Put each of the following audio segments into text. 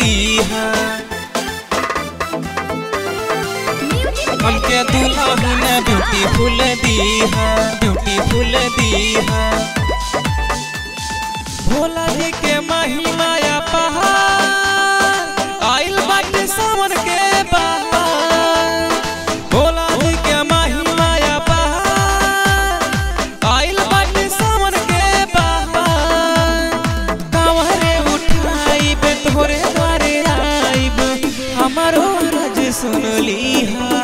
दीहा हमके दुल्हन ब्यूटीफुल दीहा ब्यूटीफुल दीहा भोला जी के महिमाया पहाड़ आइल बाटे सावन के बहार भोला जी के महिमाया पहाड़ आइल बाटे सावन के बहार कांवरे उठाइब तोरे द्वारे आइब हमारो रज सुन लीहा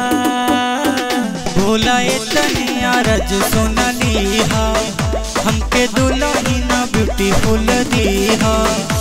भोला तनिया रज सुनली हा हमके दुल्हन ब्यूटीफुल दीहा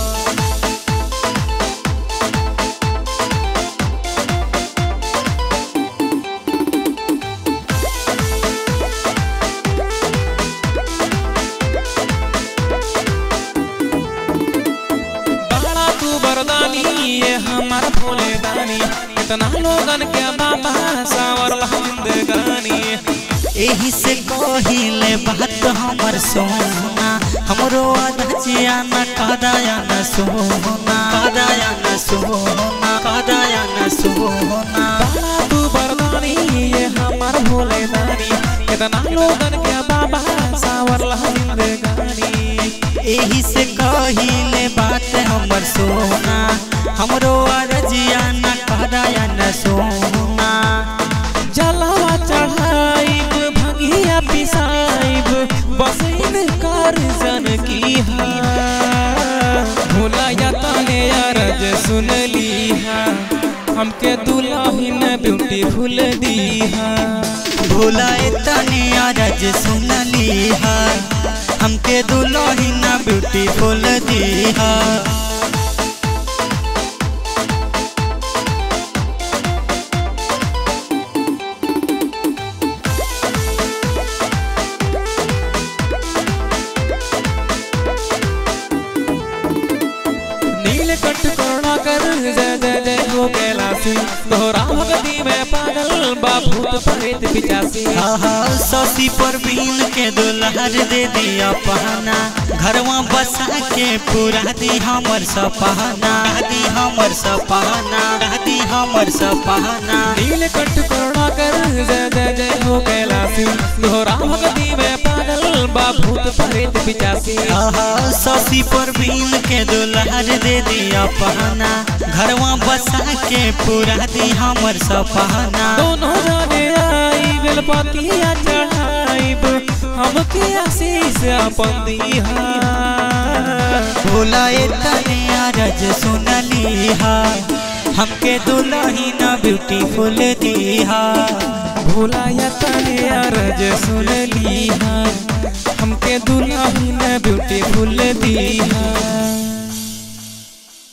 बड़ा तू बरदानी ये हमार भोले दानी कितना लोगन के बाबा सावर जिंदगानी एही से कहिले बात हमर सोना हमरो अधजिया न कदाया न सोना कदाया न सोना कदाया न सोना बड़ा तू बरदानी ये हमार भोले दानी कितना लोगन के बाबा सावर जिंदगानी एही से कहिले बात हमर सोना हमरो अरजिया न कदाया न सोना जलावा चढ़ाइब भंगिया पिसाइब बस इनकार जन की भोला या तने अरज सुन लीहा हमके दुल्हन ब्यूटीफुल दीहा भोला तनी अरज सुनली हा हमके दुल्हन ब्यूटीफुल दीहा नीलकंठ करुणा कर जय जय जय हो कैलासी तोहरा भगती में पागल बा भूत प्रेत पिचासी आहा ससी परवीन के दुल्हर दे दिया पहना घरवा बसा के पूरा दी हमर सपहना दी हमर सपहना दी हमर सपहना नीलकंठ करुणा कर जय जय जय हो कैलासी तोहरा भगती में पागल बा भूत प्रेत पिचासी आहा ससी परवीन के दुल्हर दे दिया पहना घरवा बसा के पूरा दी हमर सपहना दोनों जाने आई बेलपतिया चढ़ाइब हमके आशीष अपन दीहा भोला तने अरज सुनली हा हमके दुल्हन ब्यूटीफुल दीहा भोला या तने अरज सुन लीहा हमके दुल्हन ब्यूटीफुल दीहा